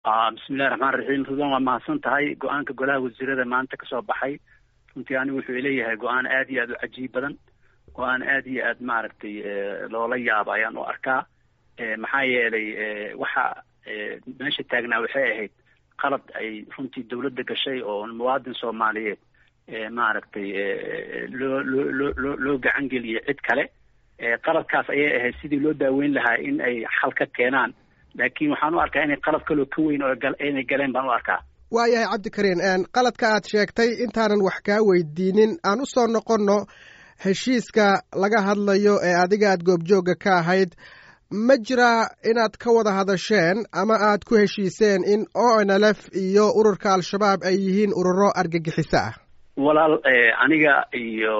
bismillahi raxmaan raxiim rudan waa mahadsan tahay go-aanka golaha wasiirada maanta kasoo baxay runtii anigu wuxuu leeyahay go-aan aad iyo aad u cajiib badan go-aan aad iyo aad maaragtay loola yaabo ayaan u arkaa maxaa yeelay waxa meesha taagnaa waxay ahayd qalad ay runtii dawladda gashay oo muwaadin soomaaliyeed maaragtay loo loo loo loo loo gacan geliyay cid kale qaladkaas ayay ahayd sidii loo daaweyn lahaa in ay xal ka keenaan laakiin waxaan u arkaa inay qalad kaloo ka weyn oo inay galeen baan u arkaa waayahay cabdikariin qaladka aad sheegtay intaanan wax kaa weydiinin aan u soo noqonno heshiiska laga hadlayo ee adiga aad goobjoogga ka ahayd ma jiraa inaad ka wada hadasheen ama aad ku heshiiseen in o n l f iyo ururka al-shabaab ay yihiin ururo argagixiso ah walaal aniga iyo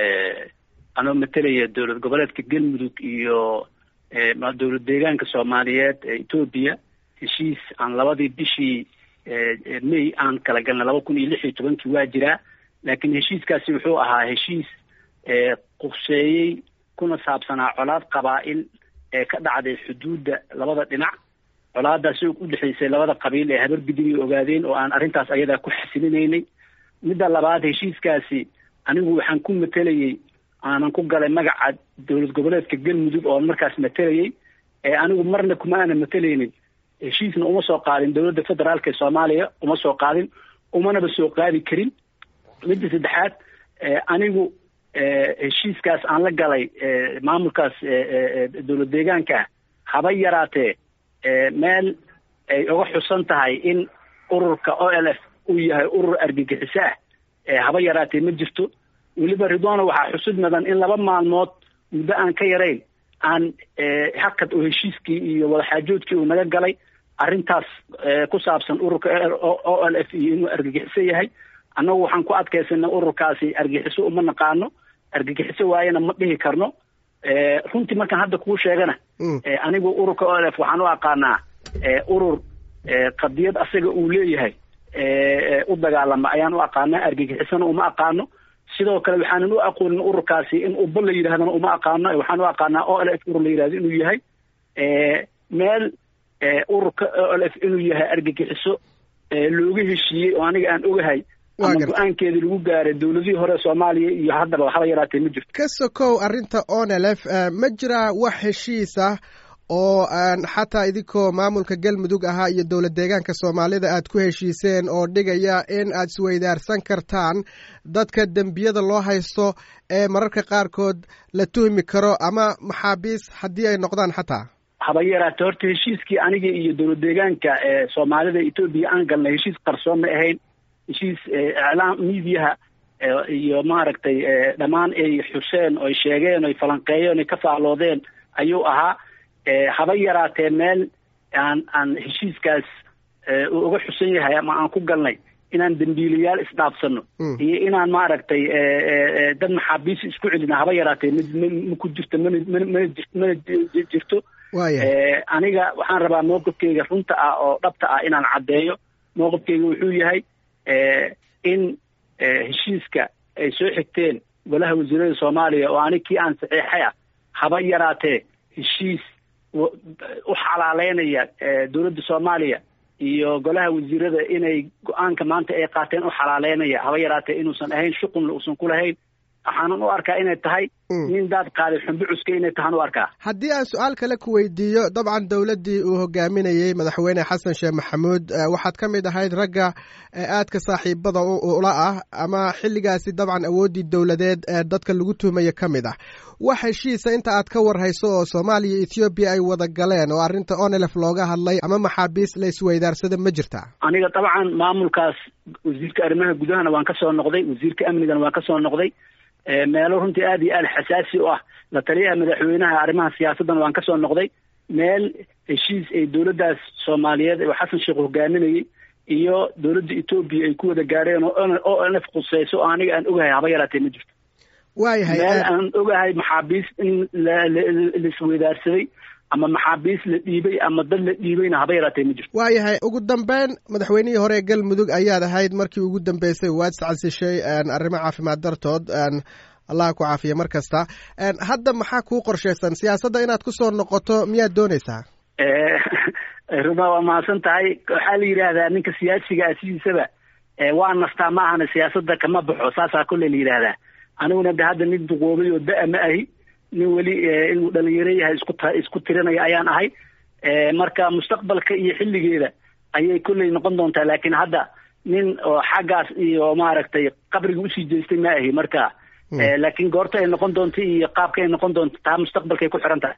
anoo matalaya dowlad goboleedka galmudug iyo dowlad deegaanka soomaaliyeed ee etoobiya heshiis aan labadii bishii may aan kala galnay laba kun iyo lix iyo tobankii waa jiraa laakiin heshiiskaasi wuxuu ahaa heshiis qurseeyey kuna saabsanaa colaad qabaa'il ee ka dhacday xuduudda labada dhinac colaadaasi u dhexaysay labada qabiil ee habar gudin iyo ogaadeen oo aan arrintaas ayadaa ku xasilinaynay midda labaad heshiiskaasi anigu waxaan ku matelayey aanan ku galay magaca dowlad goboleedka galmudug oo markaas matelayey ee anigu marna kuma aanan matelaynin heshiisna uma soo qaadin dowladda federaalka ee soomaaliya uma soo qaadin umanaba soo qaadi karin midda saddexaad anigu heshiiskaas aan la galay maamulkaas dowlad deegaanka ah haba yaraatee meel ay uga xusan tahay in ururka o l f uu yahay urur argagixiso ah haba yaraatee ma jirto weliba ridwana waxaa xusud mudan in laba maalmood muddo aan ka yarayn aan hakad oo heshiiskii iyo wadaxaajoodkii uu naga galay arrintaas ku saabsan ururka o l f iyo inuu argagixiso yahay annagu waxaan ku adkaysanay ururkaasi argagixiso uma naqaano argagixiso waayana ma dhihi karno runtii markaan hadda kuu sheegana anigu ururka o l f waxaan u aqaanaa urur qadiyad asaga uu leeyahay u dagaalama ayaan u aqaanaa argagixisona uma aqaano sidoo kale waxaanan u aqoonin ururkaasi in uba la yidhahdana uma aqaano waxaan u aqaanaa o l f urur la yidhahdo inuu yahay meel ururka o l f inuu yahay argagixiso looga heshiiyey oo aniga aan ogahay ama go-aankeedii lagu gaaray dowladihii hore soomaaliya iyo haddaba haba yaraatee ma jirto ka sokow arrinta o n l f ma jiraa wax heshiis ah oo xataa idinkoo maamulka galmudug ahaa iyo dowlad deegaanka soomaalida aad ku heshiiseen oo dhigaya in aad isweydaarsan kartaan dadka dembiyada loo haysto ee mararka qaarkood la tuhmi karo ama maxaabiis haddii ay noqdaan xataa haba yaraate horta heshiiskii aniga iyo dowlad deegaanka ee soomaalida etoobiya aan galnay heshiis qarsoon ma ahayn heshiis iclaam miidiyaha iyo maaragtay dhammaan ay xuseen oy sheegeen oy falanqeeyeen oy ka faalloodeen ayuu ahaa haba yaraatee meel aan aan heshiiskaas uu uga xusan yahay ama aan ku galnay inaan dembiilayaal isdhaafsano iyo inaan maaragtay dad maxaabiis isku celina haba yaraatee ma ku jirto mana mana mana mana jirto aniga waxaan rabaa mowqifkeyga runta ah oo dhabta ah inaan caddeeyo mowqifkeyga wuxuu yahay in heshiiska ay soo xigteen golaha wasiirada soomaaliya oo anig kii aan saxiixay ah haba yaraatee heshiis u xalaaleynaya dowladda soomaaliya iyo golaha wasiirada inay go-aanka maanta ay qaateen u xalaaleynaya haba yaraatee inuusan ahayn shuqulna uusan ku lahayn waxaanan u arkaa inay tahay nin daad qaaday xumbi cuska inay tahaan u arkaa haddii aan su-aal kale ku weydiiyo dabcan dowladdii uu hogaaminayey madaxweyne xasan sheekh maxamuud waxaad ka mid ahayd ragga aadka saaxiibada ula ah ama xilligaasi dabcan awooddii dowladeed ee dadka lagu tuhmaya ka mid ah wax heshiisa inta aad ka warhayso oo soomaaliya iyo ethoobiya ay wada galeen oo arrinta onelef looga hadlay ama maxaabiis la isweydaarsada ma jirtaa aniga dabcan maamulkaas wasiirka arrimaha gudahana waan ka soo noqday wasiirka amnigana waan ka soo noqday meelo runtii aad iyo aad xasaasi u ah la taliyaha madaxweynaha arrimaha siyaasaddan waan ka soo noqday meel heshiis ay dowladdaas soomaaliyeed oo xasan sheekh hogaaminayey iyo dowladda etoobiya ay ku wada gaadheen oo o nf khuseyso oo aniga aan ogahay haba yaraatee ma jirto waayahay meel aan ogahay maxaabiis in laisweydaarsaday ama maxaabiis la dhiibay ama dad la dhiibayna haba yaraatee ma jirto waayahay ugu dambeyn madaxweynihii hore ee galmudug ayaad ahayd markii ugu dambeysay waad iscasishay arrimo caafimaad dartood allah ku caafiya mar kasta hadda maxaa kuu qorshaysan siyaasadda inaad ku soo noqoto miyaad doonaysaa ruma waa mahadsan tahay waxaa la yidhaahdaa ninka siyaasiga ah sidiisaba waa nastaa ma ahana siyaasadda kama baxo saasaa kolley la yidhaahdaa aniguna de hadda nin duqoobay oo da- ma ahi nin weli inuu dhalinyaro yahay isku ta isku tirinaya ayaan ahay marka mustaqbalka iyo xilligeeda ayay kolley noqon doontaa laakiin hadda nin oo xaggaas iyo maaragtay qabriga usii jeestay ma ahi marka laakiin goorta ay noqon doonto iyo qaabka ay noqon doonto taa mustaqbalkay ku xiran tahay